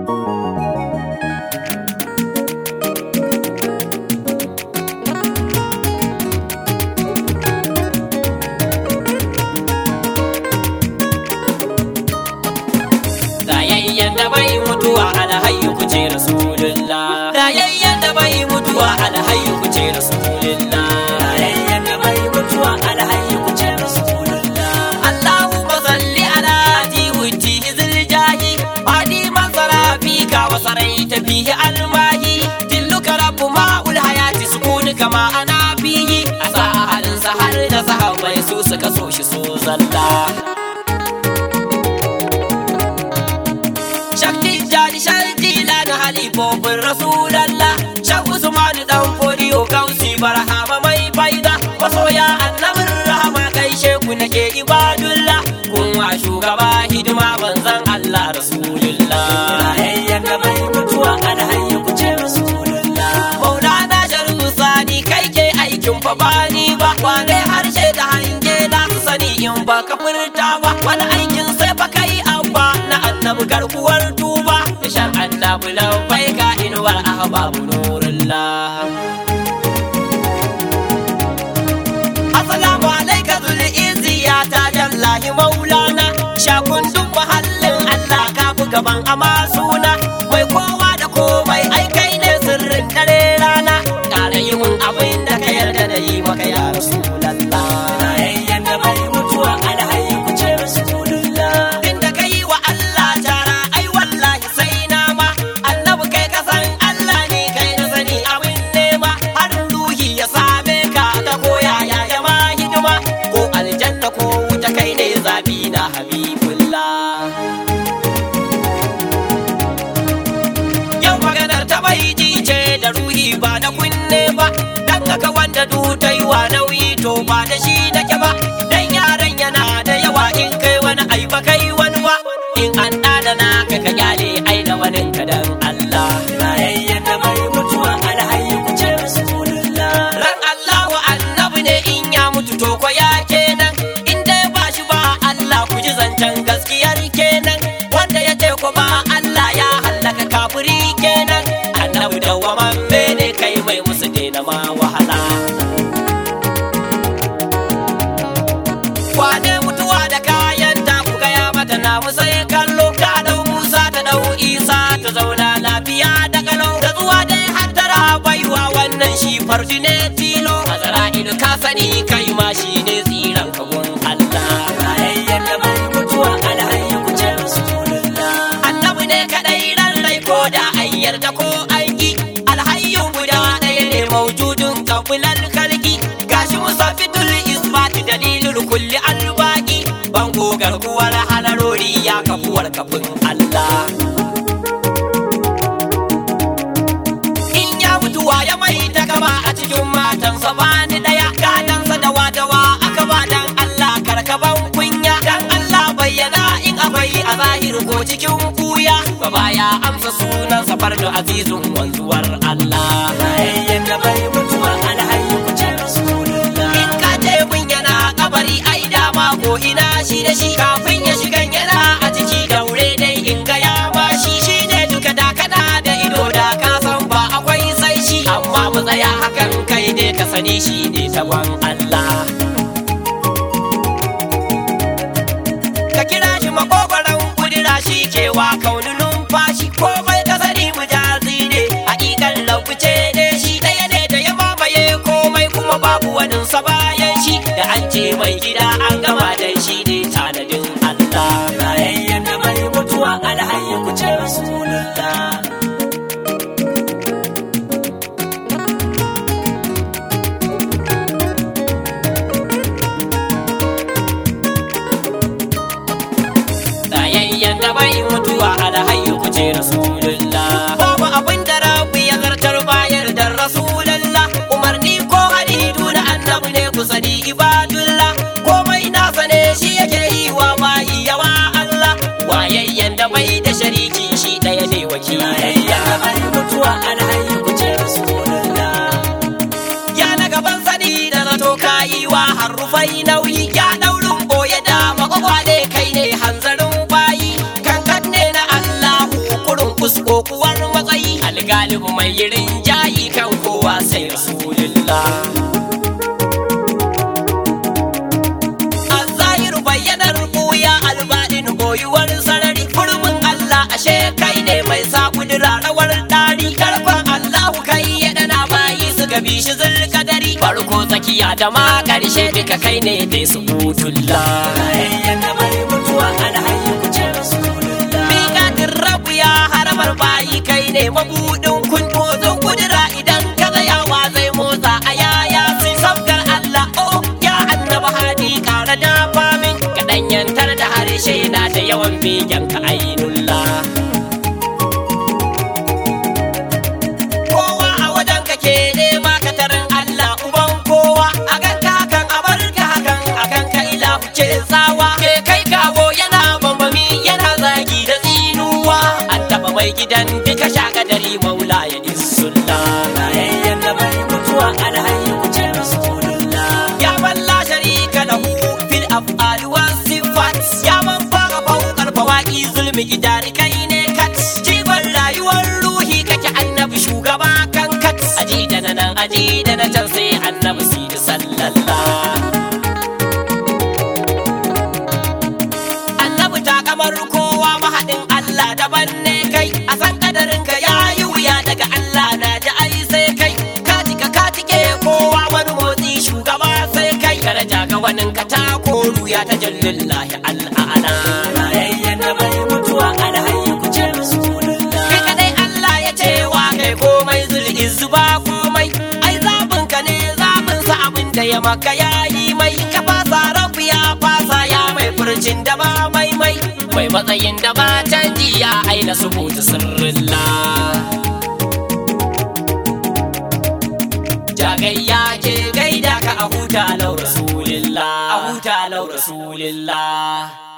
Rayayyen da bai mutuwa alhayyu ku ce rasulullah Rayayyen da bai mutuwa alhayyu ku ce rasulullah Rayayyen da bai mutuwa alhayyu ku ce rasulullah Allahumma salli ala jiwuti hizil jahi Fadi masara fika wa sarai tafihi almahi Dilluka rabbu ma'ul hayati sukuni kama ana fihi A sa'arinsa har da sahabbai su suka so shi su zalla Shakti jadi sharti lana halifofin Rasulallah Shan Usmanu dan fodiyo kausi barhama mai faida Masoya annabin rahama kai sheku nake ibadullah Kun wa shugaba hidima manzan Allah Rasulullah Rayayyen da mai mutuwa alhayya ku ce Rasulullah Maulana Sharu Sani kai ke aikin fa bani ba Wane harshe da hange na su sani in ba ka furta ba Wani aikin sai fa kai abba na annabi garkuwar tuba da shan annabi lambai ka inuwar ahbabu nurullah Assalamu alaika zul izi ya ta jallahi maulana shakundun mahallin Allah ka fi gaban ama suna mai kowa da komai ai kai ne sirrin dare rana ƙara yi mun abin da ka yarda da yi maka ya rasulallah rayayyen da bai mutuwa alhayi ku ce rasulullah inda ka yi wa Allah tara ai wallahi sai na ma annabi kai ka san Allah ne kai na sani abin nema harin ruhi ya same ka ka koya ya yama hidima ko aljanna ko wuta kai ne zabi na habibullah Yau maganar ta bai ce da ruhi ba da kunne ba Dan haka wanda du ta yi wa nauyi to ba da shi nake ba Dan yaran yana da yawa in kai wani ai ba kai wani ba In an ɗadana ka ka kyale ai da wani ka dan Allah Rayayyen da mai mutuwa alhayi ku ce Rasulullah Ran Allah wa annabi ne in ya mutu to ko ya kenan In dai ba shi ba Allah ku ji zancen gaskiyar kenan Wanda ya ce ko ba Allah ya hallaka kafiri kenan annabi dawwaman ne kai mai musu daina ma wahala wane mutuwa da kayan ta ku gaya mata na musa ya kallo ta dau musa ta dau isa ta zauna lafiya da kalau da zuwa dai hattara baiwa wannan shi farji ne tilo azra'ilu ka sani kai ma shi ne tsiran kagun Allah rayayyen da mai mutuwa alhayya ku ce rasulullah annabi ne kadai ran rai ko da an yarda ko an yi alhayyun guda ɗaya ne maujudun kafilan kalki gashi musafitul isbati dalilul kulli albaqi bango garkuwar halarori ya kafuwar kafin Allah in ya mutuwa ya mai ta gaba a cikin matansa bani daya gadansa da wadawa aka ba dan Allah karkaban kunya dan Allah bayyana in akwai a zahiri ko cikin kuya ba baya amsa sunan safar da azizun wanzuwar Allah rayayyen da bai mutuwa alhayyu ku ce rasulullah in ka ce mun yana kabari ai dama ko ina shi da shi kafin ya shigan yana a ciki daure dai in ga ya ba shi shine duka da kana da ido da ka san ba akwai sai shi amma mu tsaya hakan kai ne ka sani shi ne tawan Allah ka kira shi makogoron kudura shi kewa kauni numfashi komai ka sani mu jazi ne hakikan laukuce ne shi ɗaya ne da ya mamaye komai kuma babu waninsa bayan shi da an ce mai gida an gama da shi ne tanadin Allah rayayyen da mai mutuwa alhayya ku ce rasulullah Rayayyen da bai mutuwa alhayyu ku ce rasulullah babu abin da rabbi ya zartar bayar da rasulullah umarni ko hadidu na annabi ne ku sani ibadullah komai nasa ne shi yake yi wa bayi yawa Allah wayayyen da bai da shariki shi ɗaya ne wakili rayayyen da bai mutuwa alhayyu ku ce rasulullah ya na gaban sani da zato kayi wa harufai nauyi ya daurin boye da makwakwale kai ne hanzarin bayi kankan ne na Allahu kurun ku musu kokuwar matsayi algalibu mai yirin jayi kan kowa sai rasulullah Azahiru bayyanar buya albaɗin boyuwar sarari kurmin Allah ashe kai ne mai sa kudura rawar ɗari karfan Allahu kai ya dana bayi su gabi shi zulkadari farko tsakiya da ma ƙarshe duka kai ne dai su butulla Miƙatin rabu ya haramar bayi kai ne mabuɗin kun motsin kudura idan ka tsayawa zai motsa a yaya sai sabgar Allah oh ya annaba hadi kara da famin kaɗan yantar da harshe na da yawan begen ka ainullah kowa a wajen ka ke nema ka tarin Allah uban kowa a kan ka hakan a bar ka hakan a kan ka ila ce tsawa ke kai kawo yana bambami yana zagi da tsinuwa an taɓa mai gidan duka shagadari maula ya isulla rayayyen da mai mutuwa alhayi kuce rasulullah ya balla sharika lahu fil af'al was sifat ya man fara fawqal fawaqi zulmi idari kai ne kat jigon rayuwar ruhi kake annabi shugaba kan kat aji da na nan aji da na can sai annabi sidi sallallah annabi ta kamar kowa mahaɗin Allah daban ne kai a san kadarin ka ya yi wuya daga Allah na ji ai sai kai ka tika ka tike kowa wani motsi shugaba sai kai daraja ga wanin ka ta koru ya ta jallillahi al'ana rayayyen da mai mutuwa alhayyi ku ce rasulullah kai kadai Allah ya ce wa kai komai zulhi zuba komai ai zabin ka ne zabin sa abin da ya maka yayi mai ka fasa rabu ya fasa ya mai furcin da ba mai mai mai matsayin da ba canji ya aina subutu sirrilla jagayya ke gaida ka a huta lau rasulillah a huta lau rasulillah